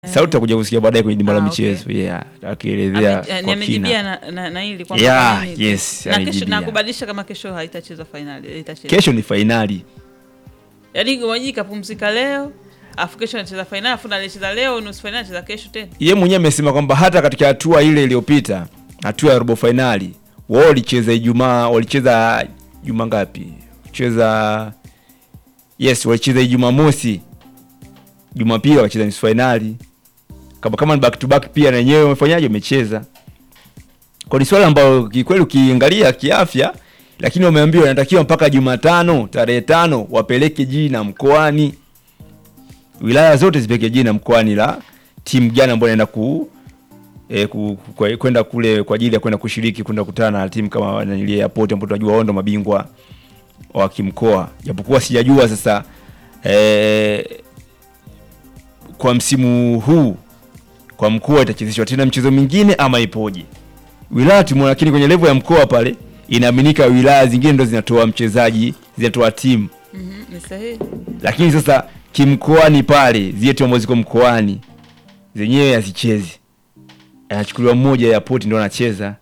sauti utakuja kusikia baadaye kwenye dimba la Ah, okay. michezo yeah, akielezea Ame- kwa amejibia kina. na, na, na hili kwamba Yeah, kwa nini- yes, na, kesho, amejibia. na kubadilisha kama kesho haitachezwa fainali itachezwa Kesho ni fainali yaani Wajii kapumzika leo afu kesho anacheza fainali afu anacheza leo nusu fainali anacheza kesho tena ye mwenyewe amesema kwamba hata katika hatua ile iliyopita hatua ya robo fainali wao walicheza Ijumaa, walicheza juma ngapi? Cheza yes, walicheza Ijumaa mosi, Jumapili wakacheza nusu fainali, kama kama ni back to back pia na wenyewe wamefanyaje, wamecheza. Kwa ni swala ambalo kikweli ukiangalia kiafya, lakini wameambiwa inatakiwa mpaka Jumatano tarehe tano wapeleke jina mkoani wilaya zote zipeke jina mkoani la timu gani ambayo inaenda ku eh, ku- kwa- kwenda kule kwa ajili ya kwenda kushiriki kwenda kukutana na timu kama ile Airport ambayo tunajua wao ndo mabingwa wa kimkoa, japokuwa sijajua sasa eh, kwa msimu huu kwa mkoa itachezeshwa tena mchezo mwingine ama ipoje? Wilaya tumeona, lakini kwenye level ya mkoa pale inaaminika wilaya zingine ndo zinatoa mchezaji zinatoa timu Mhm, ni sahihi lakini sasa kimkoani pale zile timu ambazo ziko mkoani zenyewe hazichezi, anachukuliwa mmoja ya poti ndo anacheza.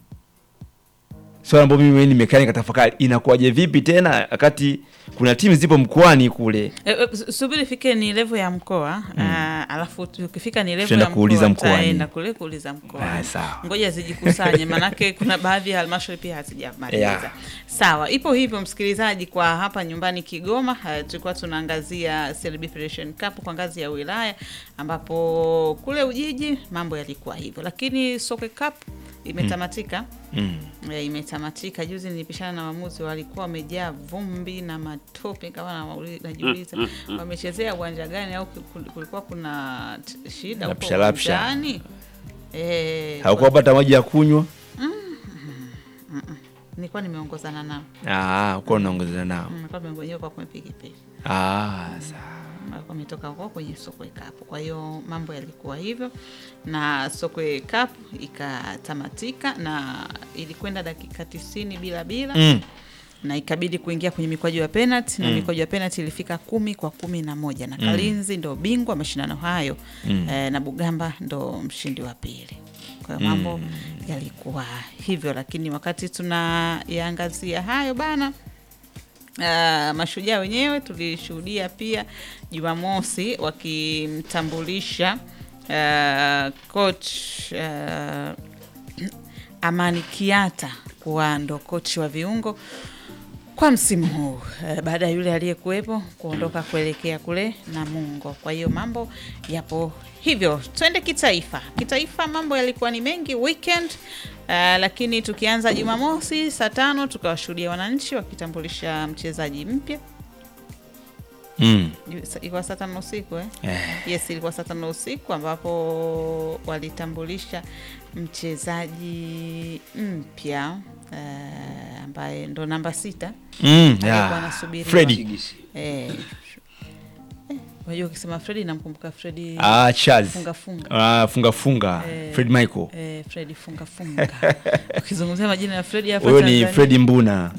Swala ambayo mimi nimekaa nikatafakari, inakuwaje vipi tena wakati kuna timu zipo mkoani kule. E, e, su- subiri fike ni levo ya mkoa ah, alafu ukifika ni levo Tutaenda ya kuuliza mkoa mkoani. taenda kule kuuliza mkoa Ah, sawa. ngoja zijikusanye manake kuna baadhi ya halmashauri pia hazijamaliza Yeah. sawa ipo hivyo msikilizaji kwa hapa nyumbani kigoma uh, tulikuwa tunaangazia CRB Federation Cup kwa ngazi ya wilaya ambapo kule ujiji mambo yalikuwa hivyo lakini sokwe cup imetamatika Mm. Ya, imetamatika juzi nilipishana na waamuzi walikuwa wamejaa vumbi na matope kama nawauli- najiuliza wamechezea uwanja gani au kul- kulikuwa kuna t- shida huko Lapsha, lapsha. uwanjani Eh, Haukupata maji ya kunywa? nilikuwa nimeongozana nao Ah, uko unaongozana nao. Mm, nilikuwa nimegonyewa kwa kwenye pikipiki Ah, sawa. walikuwa wametoka huko kwenye sokwe cup kwa hiyo mambo yalikuwa hivyo na sokwe cup ikatamatika na ilikwenda dakika tisini bila bila Mm. na ikabidi kuingia kwenye mikwaju ya penalti na mikwaju ya penalti ilifika kumi kwa kumi na moja na Kalinzi ndo bingwa mashindano hayo eh, na Bugamba ndo mshindi wa pili. Kwa hiyo mambo yalikuwa hivyo, lakini wakati tunayaangazia hayo bana Uh, mashujaa wenyewe tulishuhudia pia Jumamosi wakimtambulisha uh, coach uh, Amani Kiata kuwa ndo kochi wa viungo kwa msimu huu eh, baada ya yule aliyekuwepo kuondoka kuelekea kule Namungo. Kwa hiyo mambo yapo hivyo. Twende kitaifa. Kitaifa mambo yalikuwa ni mengi weekend, eh, lakini tukianza Jumamosi saa tano tukawashuhudia wananchi wakitambulisha mchezaji mpya. Mm. Ju- sa- Ilikuwa saa tano usiku eh? Eh. Yes, ilikuwa saa tano usiku ambapo walitambulisha mchezaji mpya eh, ambaye ndo namba sita Mm, Alikuwa yeah. anasubiriwa. Freddy. Eh, eh, unajua ukisema Fredi namkumbuka Fredi Ah, Charles. funga funga Ah, funga funga. Eh. Fred Michael. eh, Fredi funga funga. Ukizungumzia majina ya Fredi hapa Huyo ni Tanzania, Freddy Mbuna.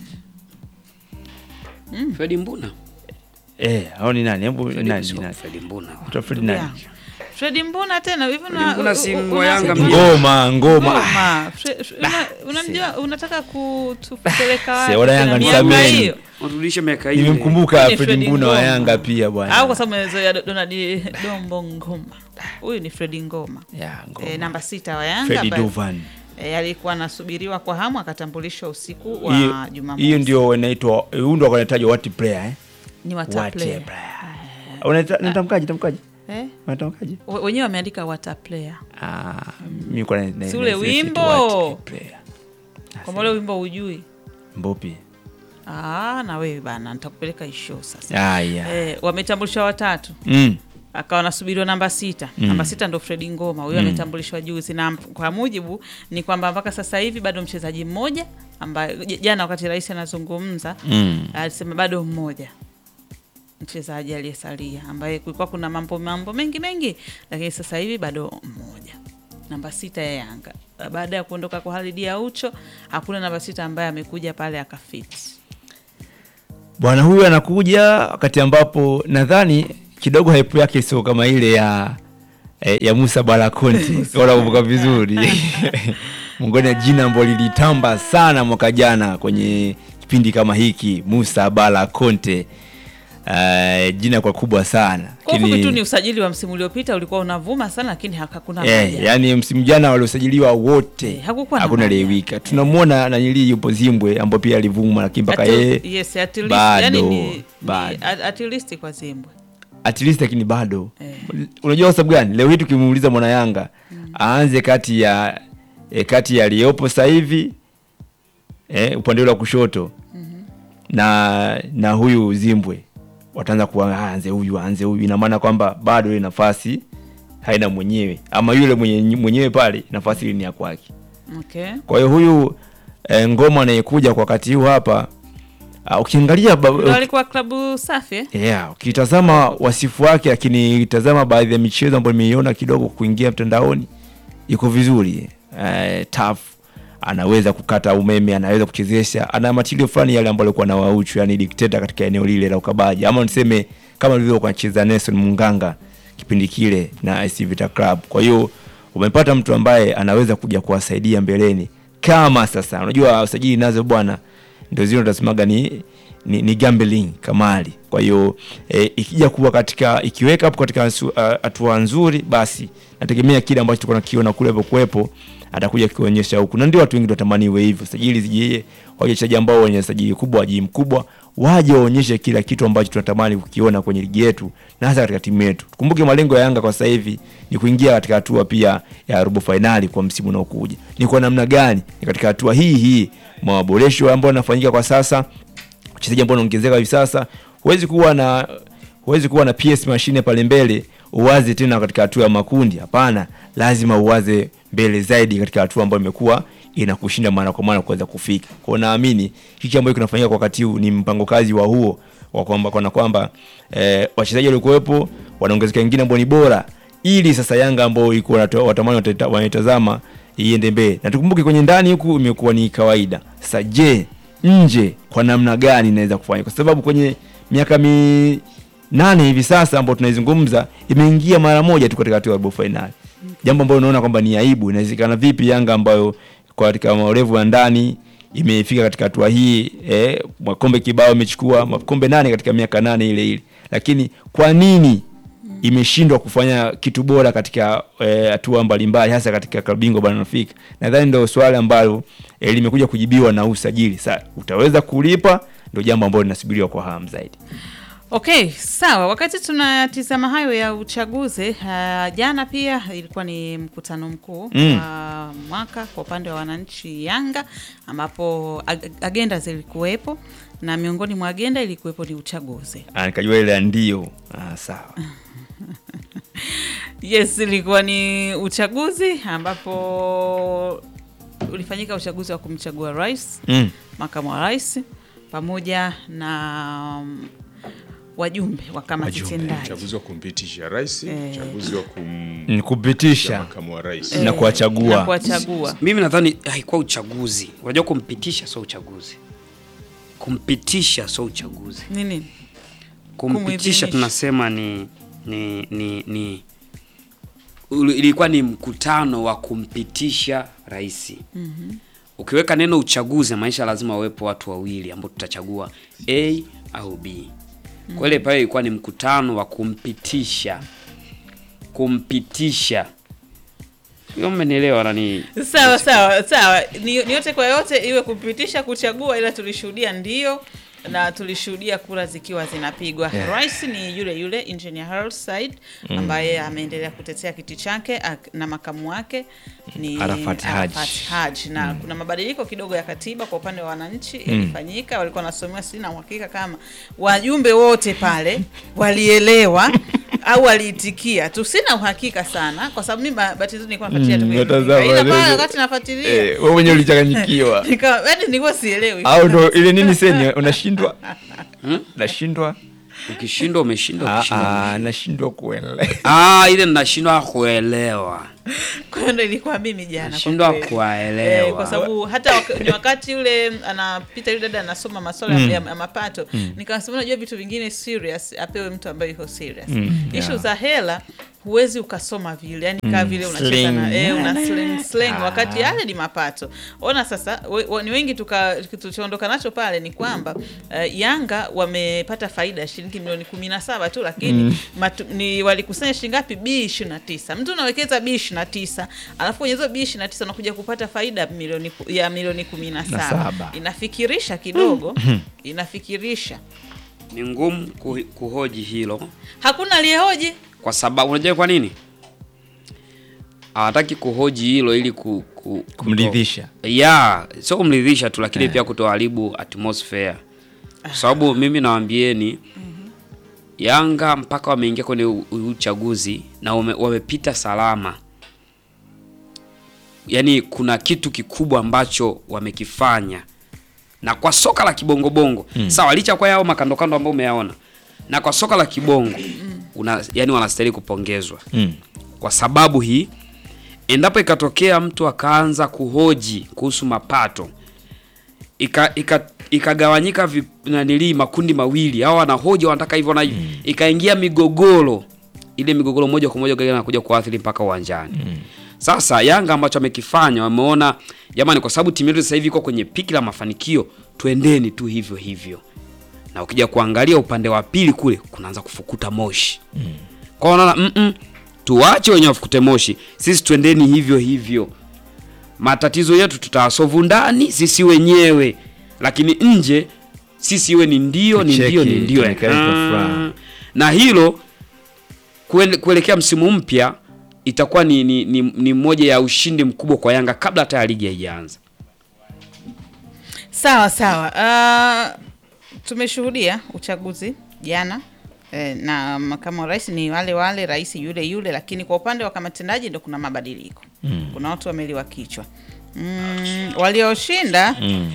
Fredi Mbuna. Eh, au ni nani? Hebu Fredi nani? sio nani? Fredi Mbuna. Kutoka Freddy ndugu nani? yangu. Fredi Mbuna tena hivi Fredi Mbuna si wa Yanga una- mjini. Ngoma, ngoma. Ah, Ngoma. Fre- Fre- una- unamjua unataka kutupeleka wapi? Se, wana Yanga Kuna ni miaka sameni. hiyo? Warudishe miaka ile. Nimemkumbuka Huyu ni Freddy Freddy Mbuna wa Ngoma. Yanga pia bwana. au kwa sababu mezoea Donald Dombo Ngoma. Huyu ni Fredi Ngoma. Ya, ngoma. E, namba sita wa Yanga Freddy ambaye, Dovan. e, alikuwa anasubiriwa kwa hamu akatambulishwa usiku wa Hiyo Jumamosi. hiyo ndio inaitwa huyu ndio wanatajwa what player eh? ni wata What player. player. Unaita unatamkaje tamkaje? Eh? Unatamkaje? We- Wenyewe wameandika wata player. Ah, mimi kwa na Si ule na- wimbo. what player. Kwa ule wimbo hujui. Mbopi. Ah, na wewe bana nitakupeleka isho sasa. Ah, yeah. Eh, wametambulisha watatu. Mm. akawa anasubiriwa namba sita Mm. namba sita ndo Fredi Ngoma huyo ametambulishwa juzi, na kwa mujibu ni kwamba mpaka sasa hivi bado mchezaji mmoja ambaye j- jana wakati rais anazungumza Mm. alisema bado mmoja mchezaji aliyesalia ambaye kulikuwa kuna mambo mambo mengi mengi, lakini sasa hivi bado mmoja namba sita ya Yanga. Baada ya kuondoka kwa Halidi Aucho, hakuna namba sita ambaye amekuja pale akafiti. Bwana huyu anakuja wakati ambapo nadhani kidogo hype yake sio kama ile ya eh, ya Musa Balakonte kama unakumbuka vizuri miongoni ya jina ambalo lilitamba sana mwaka jana kwenye kipindi kama hiki Musa Balakonte uh, jina kwa kubwa sana Kwa Lakini- ufupi tu ni usajili wa msimu uliopita ulikuwa unavuma sana, lakini hakuna Eh, moja. yani msimu jana waliosajiliwa wote Eh, hakukuwa na hakuna moja. aliyewika. Tunamwona nanili yupo Zimbwe ambao pia alivuma, lakini mpaka At- yeye yes, at least, bado, yani ni, ni bado. at, at least kwa Zimbwe. at least, lakini bado Eh. unajua kwa sababu gani? Leo hii tukimuuliza mwana Yanga aanze kati ya eh, kati ya aliyopo sasa hivi eh, upande ule wa kushoto na na huyu Zimbwe wataanza kuwa aanze huyu aanze huyu, ina maana kwamba bado ile nafasi haina mwenyewe, ama yule mwenye, mwenyewe pale nafasi ile ni ya kwake. Okay. Kwa hiyo huyu e, ngoma anayekuja kwa wakati huu hapa uh, ukiangalia ba- Ndio alikuwa klabu safi eh? yeah, ukitazama wasifu wake, lakini itazama baadhi ya michezo ambayo nimeiona kidogo kuingia mtandaoni, iko vizuri uh, tough anaweza kukata umeme, anaweza kuchezesha, ana matilio fulani yale ambayo alikuwa na wauchu, yani dikteta katika eneo lile la ukabaji, ama niseme kama alivyokuwa anacheza Nelson Munganga kipindi kile na AS Vita Club. Kwa hiyo umepata mtu ambaye anaweza kuja kuwasaidia mbeleni, kama sasa unajua usajili nazo bwana ndio zile utasemaga ni, ni, ni gambling kamali. Kwa hiyo e, ikija kuwa katika ikiweka hapo katika hasu- a- hatua nzuri, basi nategemea kile ambacho tulikuwa nakiona kule kuwepo atakuja kionyesha huku, na ndio watu wengi watamani iwe hivyo. Sajili zijie wachezaji ambao wenye sajili kubwa, wajibu mkubwa, waje waonyeshe kila kitu ambacho tunatamani kukiona kwenye ligi yetu na hasa katika timu yetu. Tukumbuke malengo ya Yanga kwa sasa hivi ni kuingia katika hatua pia ya robo fainali kwa msimu unaokuja. Ni kwa namna gani? Ni katika hatua hii hii maboresho ambayo yanafanyika kwa sasa, wachezaji ambao wanaongezeka hivi sasa, huwezi kuwa na huwezi kuwa na PS mashine pale mbele uwaze tena katika hatua ya makundi. Hapana, lazima uwaze mbele zaidi katika hatua ambayo imekuwa inakushinda mara kwa mara kuweza kufika. Kwa hiyo naamini hiki ambacho kinafanyika kwa wakati huu ni mpango kazi wa huo wa kwamba kana kwamba eh, wachezaji waliokuwepo wanaongezeka wengine ambao ni bora, ili sasa Yanga ambao iko watamani watata- wanaitazama iende mbele, na tukumbuke kwenye ndani huku imekuwa ni kawaida. Sasa je, nje kwa namna gani inaweza kufanya? Kwa sababu kwenye miaka mi nane hivi sasa ambao tunaizungumza imeingia mara moja tu katika hatua ya robo finali, jambo ambalo unaona kwamba ni aibu. Inawezekana vipi Yanga ambayo kwa katika maorevu ya ndani imefika katika hatua hii eh, makombe kibao imechukua makombe nane katika miaka nane ile ile, lakini kwa nini imeshindwa kufanya kitu bora katika eh, hatua mbalimbali hasa katika klabu bingwa barani Afrika? Nadhani ndio swali ambalo eh, limekuja kujibiwa na usajili. Sasa utaweza kulipa, ndio jambo ambalo linasubiriwa kwa hamu zaidi. Okay, sawa. Wakati tunatizama hayo ya uchaguzi uh, jana pia ilikuwa ni mkutano mkuu Mm. wa mwaka kwa upande wa wananchi Yanga, ambapo ag- agenda zilikuwepo na miongoni mwa agenda ilikuwepo ni uchaguzi. Ah, nikajua ile ya ndio. Ah, sawa. Yes, ilikuwa ni uchaguzi ambapo ulifanyika uchaguzi wa kumchagua rais, Mm. makamu wa rais pamoja na um, wajumbe wa kamati Wajumbe, tendaji. uchaguzi wa kumpitisha rais, Eh. uchaguzi wa kum Ni kupitisha makamu wa rais. na na kuwachagua. kuwachagua. Mimi nadhani haikuwa uchaguzi. Unajua kumpitisha sio uchaguzi. Kumpitisha sio uchaguzi. Nini? Kumpitisha Kumuidhinisha. tunasema ni ni ni, ni uli- ilikuwa ni mkutano wa kumpitisha rais. Ukiweka neno uchaguzi, maisha lazima wawepo watu wawili ambao tutachagua A au B. Kwa ile pale ilikuwa ni mkutano wa kumpitisha kumpitisha. Hiyo mmenielewa nani? Sawa sawa sawa, ni, ni yote kwa yote, iwe kupitisha, kuchagua, ila tulishuhudia ndio na tulishuhudia kura zikiwa zinapigwa. Yeah. Rais ni yule yule Engineer Hersi Said ambaye ameendelea kutetea kiti chake ak- na makamu wake ni Arafat Haji. Arafat Haji. na kuna mabadiliko kidogo ya katiba kwa upande wa wananchi ilifanyika, walikuwa wanasomewa, sina uhakika kama wajumbe wote pale walielewa au waliitikia tu, sina uhakika sana, kwa sababu mimi ba- bahati nzuri nilikuwa nafuatilia tu Mm, kwenye natazama runinga. Ila pale leo. wakati nafuatilia Eh, wewe mwenyewe ulichanganyikiwa. Nika- yaani nilikuwa sielewi Au ndo ile nini seni unashindwa? Nashindwa. Ukishindwa umeshindwa, Ah, ukishindwa ah, nashindwa kuelewa. Ah, ile nashindwa kuelewa. kwa hiyo ndo ilikuwa mimi jana kwa Nashindwa kweli. kuwaelewa. Eh, kwa sababu hata waka, ni wakati yule anapita yule dada anasoma masuala ya- ya, ya mapato nikasema unajua vitu vingine serious apewe mtu ambaye yuko serious ishu za hela huwezi ukasoma vile yani kaa vile unacheza na Slang. eh, una slang, slang wakati yale ni mapato ona sasa we, we, ni wengi tuka tulichoondoka nacho pale ni kwamba uh, yanga wamepata faida ya shilingi milioni kumi na saba tu lakini matu, ni walikusanya shilingi ngapi b ishirini na tisa mtu unawekeza b ishirini na tisa alafu kwenye hizo b ishirini na tisa unakuja kupata faida milioni ku- ya milioni kumi na Na saba saba. inafikirisha kidogo inafikirisha Ni ngumu kuhi- kuhoji hilo hakuna aliyehoji kwa sababu unajua kwa nini hawataki kuhoji hilo ili ku, ku, Kumridhisha. kuto- ya sio kumridhisha tu lakini pia kutoharibu atmosphere kwa sababu mimi nawambieni Yanga mpaka wameingia kwenye u- u- uchaguzi na wame, wamepita salama yaani kuna kitu kikubwa ambacho wamekifanya na kwa soka la kibongobongo sawa licha kwa yao makandokando ambao umeyaona na kwa soka la kibongo una, yani wanastahili kupongezwa Mm. kwa sababu hii endapo ikatokea mtu akaanza kuhoji kuhusu mapato ika- ika- ikagawanyika vi- nanilii makundi mawili au wanahoji wanataka hivyo na hivyo ikaingia migogoro ile migogoro moja kwa moja gari anakuja kuathiri mpaka uwanjani sasa yanga ambacho amekifanya wameona jamani kwa sababu timu yetu sasa hivi iko kwenye piki la mafanikio twendeni tu hivyo hivyo na ukija kuangalia upande wa pili kule kunaanza kufukuta moshi kwa hiyo wanaona mm tuwache wenye wafukute moshi sisi twendeni hivyo hivyo matatizo yetu tutawasovu ndani sisi wenyewe lakini nje sisi iwe ni ndio ni Tucheke, ndio ni ndio tuonekane kwa furaha. Ah. na hilo kuele- kuelekea msimu mpya itakuwa ni, ni, ni, ni moja ya ushindi mkubwa kwa Yanga kabla hata ya ligi haijaanza. Sawa sawa. Uh, tumeshuhudia uchaguzi jana eh, na makamu wa rais ni wale wale, rais yule yule, lakini kwa upande wa kamati tendaji ndo kuna mabadiliko mm. kuna watu wameliwa kichwa mm, walioshinda Mm.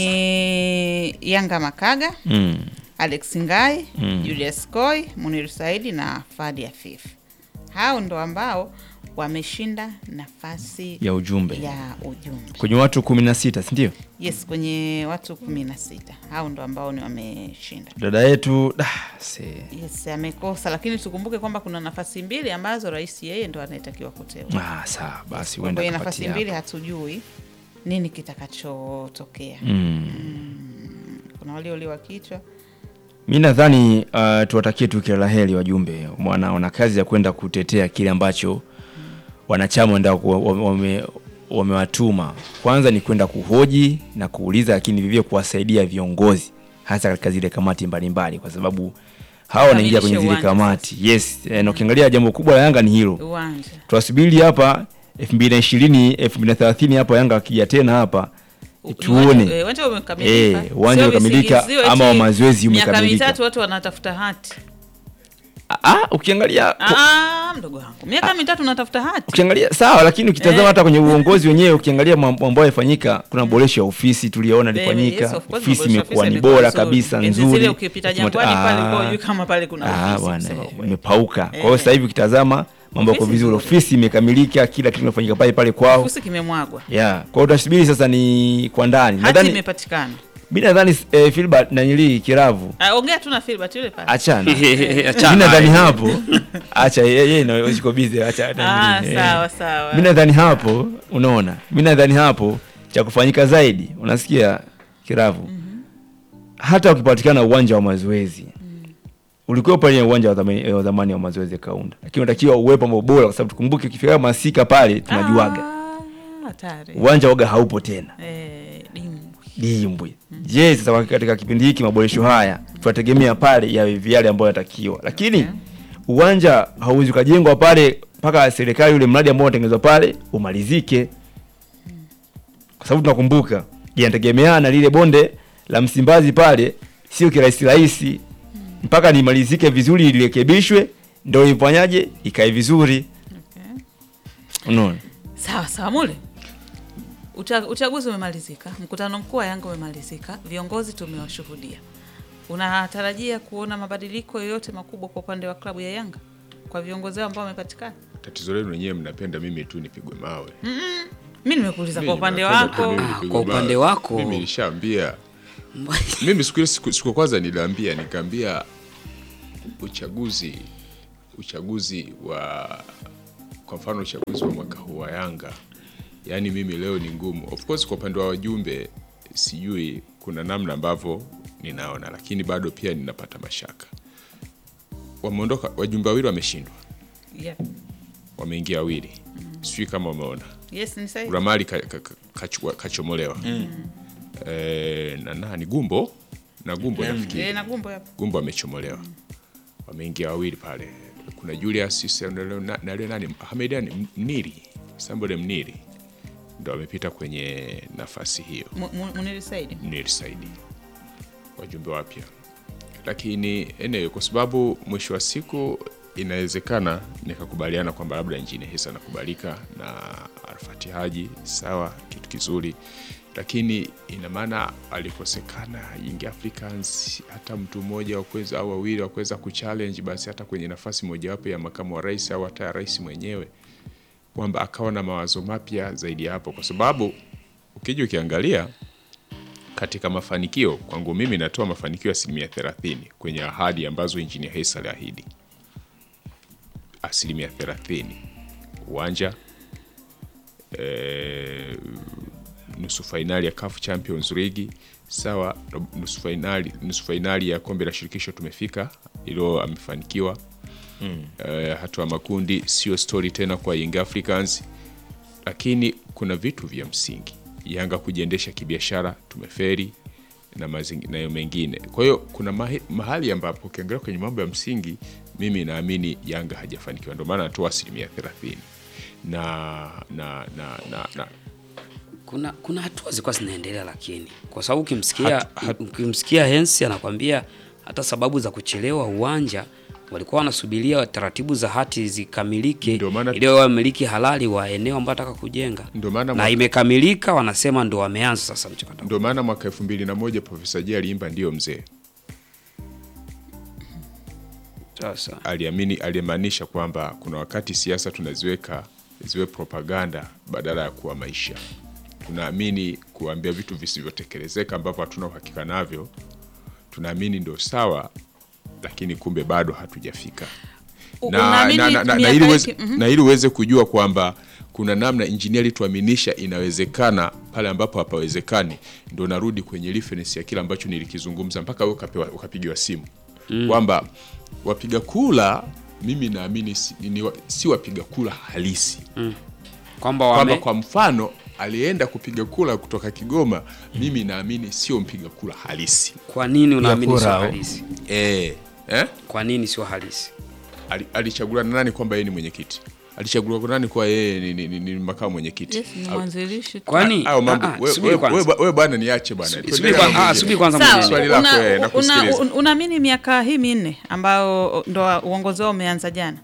ni Yanga Makaga Mm. Alex Ngai Mm. Julius Koi Munir Saidi na Fadi Afif. Hao ndo ambao wameshinda nafasi ya ujumbe ya ujumbe kwenye watu kumi na sita sindio? Yes, kwenye watu kumi na sita hao ndo ambao ni wameshinda. Dada yetu da, se. Yes, amekosa, lakini tukumbuke kwamba kuna nafasi mbili ambazo rais yeye ndo anayetakiwa kuteua. Ah, sawa basi, Kwa huenda kwenye kapatia nafasi hapo. mbili hatujui nini kitakachotokea. Mm. Kuna walioliwa kichwa Mi nadhani uh, tuwatakie tu kila la heri wajumbe, wana, wana kazi ya kwenda kutetea kile ambacho wanachama wenda wame, wamewatuma. Kwanza ni kwenda kuhoji na kuuliza, lakini vivyo kuwasaidia viongozi, hasa katika zile kamati mbalimbali, kwa sababu hawa wanaingia kwenye zile Kukamilisha uwanja kamati. Yes, eh, na ukiangalia jambo kubwa la Yanga ni hilo. uwanja. Tuwasubiri hapa 2020 2030 hapa Yanga akija tena hapa tuone Uwanja- eh, Uwanja umekamilika. Eh, uwanja Sio umekamilika visingizio ama eti mazoezi Miaka umekamilika. mitatu watu wanatafuta hati. ah, ukiangalia Ah, mdogo wangu. Miaka mitatu unatafuta hati. ukiangalia sawa, lakini ukitazama Eh. hata kwenye uongozi wenyewe, ukiangalia mambo ambayo yamefanyika, kuna maboresho ya ofisi tuliona Eh, ilifanyika, yes, of course, ofisi maboresho ya imekuwa ofisi ni yamekuwa bora nzuri. kabisa, Enzi nzuri. zile ukipita Jangwani Tumata- pale ah, ulikuwa hujui kama pale kuna ah, ofisi, bwana, kusema ukweli. imepauka. Kwa hiyo Eh. sasa hivi ukitazama mambo yako Ofisi vizuri, nzuri. ofisi imekamilika, kila kitu kimefanyika pale pale kwao. Kifusi kimemwagwa. Yeah, kwa hiyo tutasubiri sasa ni kwa ndani. Hati Nadhani imepatikana. mimi nadhani eh, Filbert na nili Kiravu Ah, ongea tu na Filbert yule pale. achana. Achana Mimi nadhani naye. hapo acha yeye yeye ndio yuko busy acha. Ah, nili, eh. sawa sawa. mi nadhani hapo unaona mi nadhani hapo cha kufanyika zaidi unasikia kiravu hata ukipatikana uwanja wa mazoezi ulikuwa pale uwanja wa zamani, wa zamani wa mazoezi kaunda lakini unatakiwa uwepo ambao bora kwa sababu tukumbuke ukifika masika pale tunajuaga Ah, hatari. uwanja waga haupo tena Eh, dimbwi. dimbwi je sasa kwa- katika kipindi hiki maboresho haya tunategemea pale yawe yale ambayo yanatakiwa lakini uwanja hauwezi ukajengwa pale mpaka serikali ule mradi ambao unatengenezwa pale umalizike kwa sababu tunakumbuka inategemeana na lile bonde la Msimbazi pale sio kirahisi rahisi mpaka nimalizike vizuri lirekebishwe ndio ifanyaje ikae vizuri Okay. unaona Sawa sawa mule. Ucha, uchaguzi umemalizika, mkutano mkuu wa Yanga umemalizika, viongozi tumewashuhudia. Unatarajia kuona mabadiliko yoyote makubwa kwa upande wa klabu ya Yanga kwa viongozi wao ambao wamepatikana? tatizo lenu wenyewe mnapenda mimi tu nipigwe mawe. mi nimekuuliza kwa Mimi upande napenda tu wako mimi Ah, nipigwe kwa upande mawe. wako. mimi nishaambia mimi siku ile siku, siku ya kwanza niliambia nikaambia uchaguzi uchaguzi wa kwa mfano uchaguzi wa mwaka huu wa Yanga yaani mimi leo ni ngumu of course kwa upande wa wajumbe sijui kuna namna ambavyo ninaona lakini bado pia ninapata mashaka wameondoka wajumbe wawili wameshindwa yeah. wameingia wawili sijui kama umeona yes ni sahihi Ramali ka, ka, ka, kachukua- kachomolewa eh, na nani Gumbo na Gumbo nafikiri Eh, na gumbo hapo Gumbo amechomolewa wameingia wawili pale kuna Julius Sisa na leo- na na yule nani Hamedani Mniri Sambole Mniri ndo amepita kwenye nafasi hiyo Mu- mu- Muniri Saidi Mniri Saidi wajumbe wapya lakini anyway, kwa sababu mwisho wa siku inawezekana nikakubaliana kwamba labda nchini hisa nakubalika na Arfati Haji sawa, kitu kizuri, lakini ina maana alikosekana Young Africans hata mtu mmoja wa kuweza au wawili wa kuweza kuchallenge basi hata kwenye nafasi mojawapo ya makamu wa rais au hata ya rais mwenyewe, kwamba akawa na mawazo mapya zaidi ya hapo, kwa sababu ukija ukiangalia katika mafanikio kwangu mimi natoa mafanikio ya asilimia 30 kwenye ahadi ambazo injinia Hersi aliahidi, asilimia 30 uwanja e, nusu fainali ya CAF Champions League sawa, nusu fainali, nusu fainali ya kombe la shirikisho tumefika, ilo amefanikiwa e, hatua makundi sio story tena kwa Young Africans lakini kuna vitu vya msingi Yanga kujiendesha kibiashara tumeferi na mazingi- na mengine. Kwa hiyo kuna mahi, mahali ambapo ukiangalia kwenye mambo ya msingi, mimi naamini Yanga hajafanikiwa, ndio maana natoa asilimia thelathini na na na na, na kuna kuna hatua zilikuwa zinaendelea, lakini kwa sababu ukimsikia Hat- hat- ukimsikia Hensi anakwambia hata sababu za kuchelewa uwanja walikuwa wanasubiria taratibu za hati zikamilike Ndio maana- ili wawe wamiliki halali wa eneo ambao ataka kujenga, Ndio maana na mwaka- imekamilika, wanasema ndo wameanza sasa mchakato. ndio maana mwaka elfu mbili na moja Profesa J aliimba ndio mzee, Sasa aliamini alimaanisha kwamba kuna wakati siasa tunaziweka ziwe propaganda badala ya kuwa maisha. Tunaamini kuambia vitu visivyotekelezeka ambavyo hatuna uhakika navyo, tunaamini ndio sawa, lakini kumbe bado hatujafika U- na, unaamini na, na, na, na, miaka ili uweze, hiki- mhm. na ili uweze kujua kwamba kuna namna injinia alituaminisha inawezekana pale ambapo hapawezekani, ndo narudi kwenye reference ya kile ambacho nilikizungumza mpaka wewe ukapewa ukapigiwa simu kwamba wapiga kula, mimi naamini si, ni, wa- si wapiga kula halisi kwamba kwamba wame kwa mfano alienda kupiga kula kutoka Kigoma, mimi naamini sio mpiga kula halisi kwa nini unaamini kura sio au- halisi? eh, eh? Kwa nini sio halisi? Ali- alichaguliwa na nani kwamba yeye ni mwenyekiti? Alichaguliwa kwa nani kwa yeye ni, ni, ni, ni makamu mwenyekiti? yes ni mwanzilishi Kwani Au mambo Ah, ah, we- subiri we- kwanza. we- we bwana niache bwana. Subiri Tuendelee kwa- na ah, mwingine. subiri kwanza Sawa, mwingine. Swali lako, una- eh, una- nakusikiliza. un- unaamini miaka hii minne ambayo ndo uongozi wao umeanza jana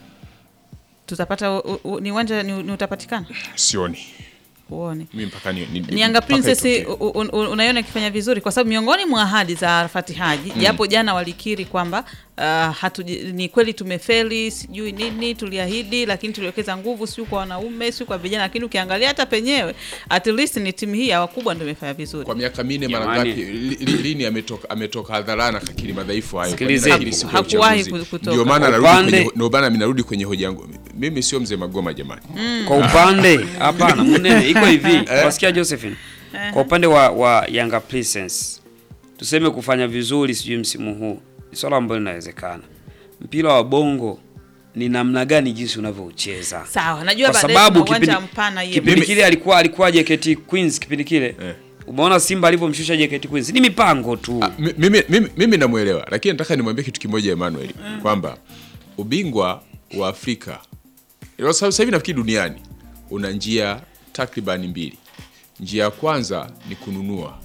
tutapata u- u- ni uwanja ni, ni utapatikana Sioni uone mimi mpaka ni, ni, ni Yanga mpaka Princess itokee. u- u- u- unaiona ikifanya vizuri kwa sababu miongoni mwa ahadi za Arafati Haji japo jana walikiri kwamba uh, hatuji- ni kweli tumefeli, sijui nini tuliahidi, lakini tuliwekeza nguvu sio kwa wanaume sio kwa vijana, lakini ukiangalia hata penyewe at least ni timu hii ya wakubwa ndio imefanya vizuri. kwa miaka minne mara Jamani. ngapi li- li- lini ametoka ametoka hadharani akakiri madhaifu hayo? Kwa nini Sikilizeni. anakiri siku ya Hakuwahi uchaguzi? ku- kutoka. Ndio maana Kwa narudi upande- kwenye ndio maana mimi narudi kwenye hoja yangu. Mimi sio mzee Magoma jamani. Kwa upande hapana, Munene iko hivi. Wasikia Josephine? Kwa upande wa, wa Yanga Princess tuseme kufanya vizuri sijui msimu huu ni swala ambalo linawezekana. Mpira wa bongo ni namna gani jinsi unavyoucheza. Sawa, najua Kwa baadaye sababu kuna uwanja kipindi, mpana hiyo. kipindi Mimi- kile alikuwa alikuwa JKT Queens kipindi kile. Eh. Umeona Simba alivyomshusha JKT Queens. Ni mipango tu. Ah, mi- mimi, mimi, mimi namwelewa lakini nataka nimwambie kitu kimoja Emmanuel kwamba ubingwa wa Afrika Ilo sasa sasa hivi nafikiri duniani una njia takribani mbili. Njia ya kwanza ni kununua,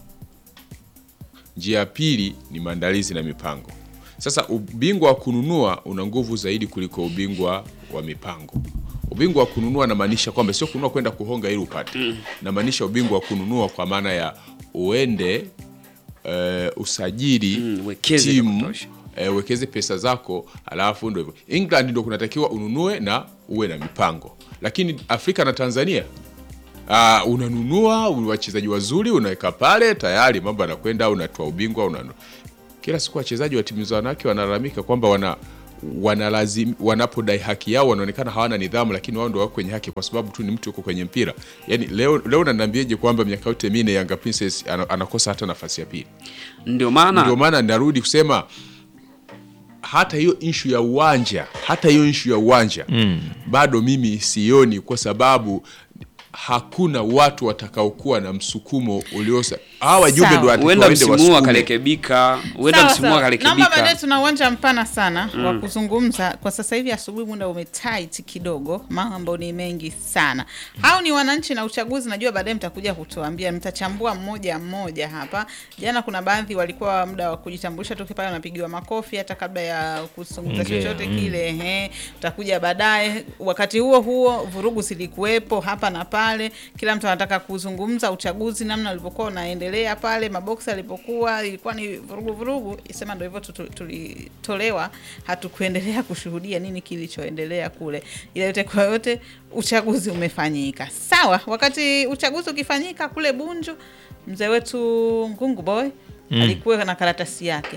njia ya pili ni maandalizi na mipango. Sasa ubingwa wa kununua una nguvu zaidi kuliko ubingwa wa mipango. Ubingwa wa kununua namaanisha kwamba sio kununua kwenda kuhonga ili upate, namaanisha ubingwa wa kununua kwa maana ya uende eh, usajili Mm, uwekeze vya timu kutosha. eh, uwekeze pesa zako, alafu ndo hivyo. England ndo kunatakiwa ununue na uwe na mipango, lakini Afrika na Tanzania uh, unanunua wachezaji wazuri unaweka pale tayari, mambo yanakwenda, unatoa ubingwa una... kila siku wachezaji wa timu za wanawake wanalalamika kwamba wana wanalazim wanapodai haki yao wanaonekana hawana nidhamu, lakini wao ndio wako kwenye haki kwa sababu tu ni mtu yuko kwenye mpira. Yani leo leo unaniambiaje kwamba miaka yote minne Yanga Princess ana- anakosa hata nafasi ya pili? Ndio maana Ndio maana narudi kusema hata hiyo inshu ya uwanja, hata hiyo inshu ya uwanja bado mimi sioni, kwa sababu hakuna watu watakaokuwa na msukumo uliosa. Hawa wajumbe Sawa. ndio watakiwa huenda waende msimu huu wasukume. akarekebika, huenda Sawa, msimu huu sawa. Naomba baadaye akarekebika. tuna uwanja mpana sana wa kuzungumza. Kwa sasa hivi asubuhi muda umetight kidogo, mambo ni mengi sana. Hao ni wananchi na uchaguzi, najua baadaye mtakuja kutuambia, mtachambua mmoja mmoja hapa. Jana kuna baadhi walikuwa muda wa kujitambulisha tu pale wanapigiwa makofi hata kabla ya kuzungumza Ongea, chochote mm. kile. Ehe, utakuja baadaye. Wakati huo huo vurugu zilikuwepo hapa na pale, kila mtu anataka kuzungumza uchaguzi namna ulivyokuwa unaendelea pale, maboksi alipokuwa, ilikuwa ni vurugu vurugu. Isema ndio hivyo tu- tu- tulitolewa, hatukuendelea kushuhudia nini kilichoendelea kule, ila yote kwa yote uchaguzi umefanyika. Sawa, wakati uchaguzi ukifanyika kule Bunju, mzee wetu Ngungu Boy alikuwa na karatasi yake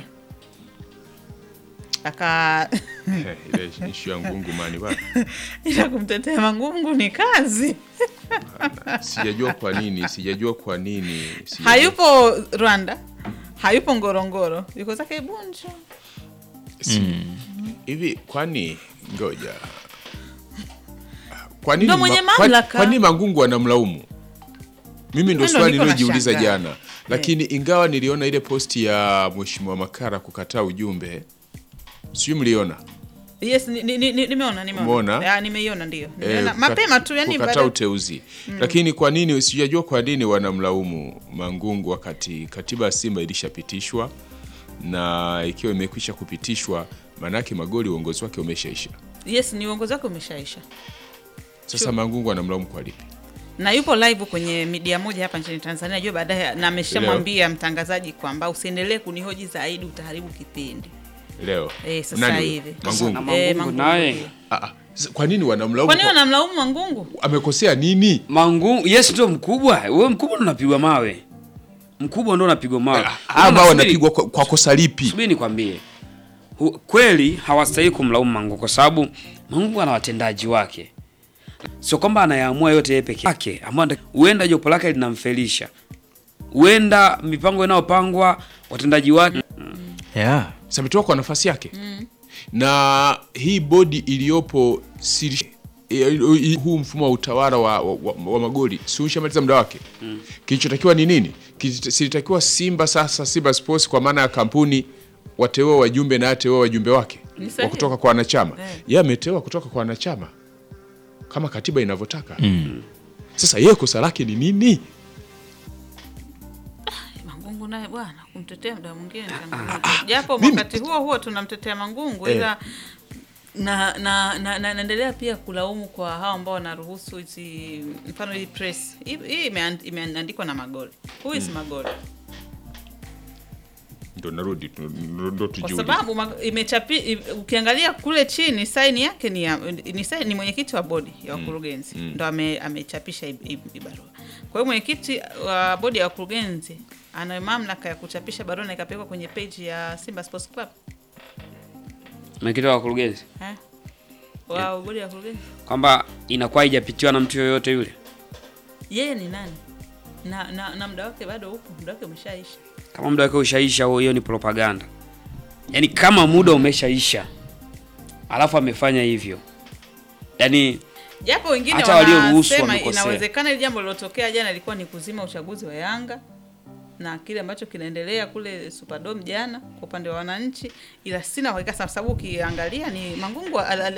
aka Eh, ile inshu ya ngungu mani bana. ila kumtetea Mangungu ni kazi. Sijajua kwa nini, sijajua kwa nini. sijajua- Hayupo Rwanda, hayupo Ngorongoro, yuko zake Bunju. Si- hivi kwani ngoja kwa nini Ndo mwenye ma- kwa- mamlaka. kwa nini mangungu anamlaumu mimi ndo Ndo swali niko niliyojiuliza nashangaa. jana lakini ingawa niliona ile posti ya mheshimiwa makara kukataa ujumbe sijui mliona Yes, ni- ni- ni- ni- nimeona nimeona. Umeona? Ya, nimeiona ndio. Nimeona Eh, mapema kukat- tu yani kukataa baada uteuzi lakini kwa nini sijajua kwa nini wanamlaumu mangungu wakati katiba ya simba ilishapitishwa na ikiwa imekwisha kupitishwa maanake magoli uongozi wake umeshaisha Yes, ni uongozi wake umeshaisha. sasa Sure. mangungu anamlaumu kwa lipi Na yupo live kwenye media moja hapa nchini Tanzania, najua baadaye na ameshamwambia mtangazaji kwamba usiendelee kunihoji zaidi utaharibu kipindi. leo Eh, sasa Nani huyo? hivi. mangungu Na Eh, Mangungu Mangungu naye. ndio. Ah, ah. Sasa kwa nini wanamlaumu? Kwa nini kwa- wanamlaumu Mangungu? Amekosea nini? Mangungu, yes ndio mkubwa. Wewe mkubwa ndo unapigwa mawe. Mkubwa ndo unapigwa mawe. Ah, Ama Unaona, subiri- wanapigwa kwa, kwa kosa lipi? Subiri nikwambie. Hu- Kweli hawastahili kumlaumu Mangungu kwa sababu Mangungu ana watendaji wake. Sio kwamba anayaamua yote yeye peke yake. Amua huenda jopo lake linamfelisha. Huenda mipango inayopangwa watendaji wake yeah. Sasa ametoka kwa nafasi yake na hii bodi iliyopo siri, eh, huu mfumo wa utawala wa, wa, wa, wa magoli si ushamaliza muda wake kilichotakiwa ni nini? Kilitakiwa Simba sasa, Simba Sports kwa maana ya kampuni wateue wajumbe na ateue wajumbe wake Ni wa sahihi. kutoka kwa wanachama Eh. yeye ameteua kutoka kwa wanachama kama katiba inavyotaka sasa yeye kosa lake ni nini? Mangungu naye bwana kumtetea muda mwingine changamoto. Japo mimi- wakati huo huo tunamtetea Mangungu Eh. ila na na na na- naendelea pia kulaumu kwa hao ambao wanaruhusu hizi mfano hii press hii hii imeand- imeandikwa na Magoli. Who is Magoli? Ndo narudi tu- ndo ndo Kwa tujiulize. sababu mag- imechapi i- ukiangalia kule chini saini yake ni ya, ni, saini, ni mwenyekiti wa bodi ya wakurugenzi ndo ame, amechapisha hii- hii hii barua. Kwa hiyo mwenyekiti wa bodi ya wakurugenzi ana mamlaka ya kuchapisha barua na ikapelekwa kwenye page ya Simba Sports Club mwenyekiti wa wakurugenzi eh? wa bodi ya wakurugenzi. kwamba inakuwa haijapitiwa na mtu yoyote yule. Yeye ni nani? Na, na, na muda wake bado upo, muda wake umeshaisha. Kama muda wake ushaisha, huo hiyo ni propaganda. Yaani kama muda umeshaisha alafu amefanya hivyo, yaani Japo wengine Hata walioruhusu wanasema wamekosea. inawezekana ile jambo lilotokea jana ilikuwa ni kuzima uchaguzi wa Yanga na kile ambacho kinaendelea kule Superdome jana kwa upande wa wananchi, ila sina uhakika sana, sababu ukiangalia ni Mangungu al- al-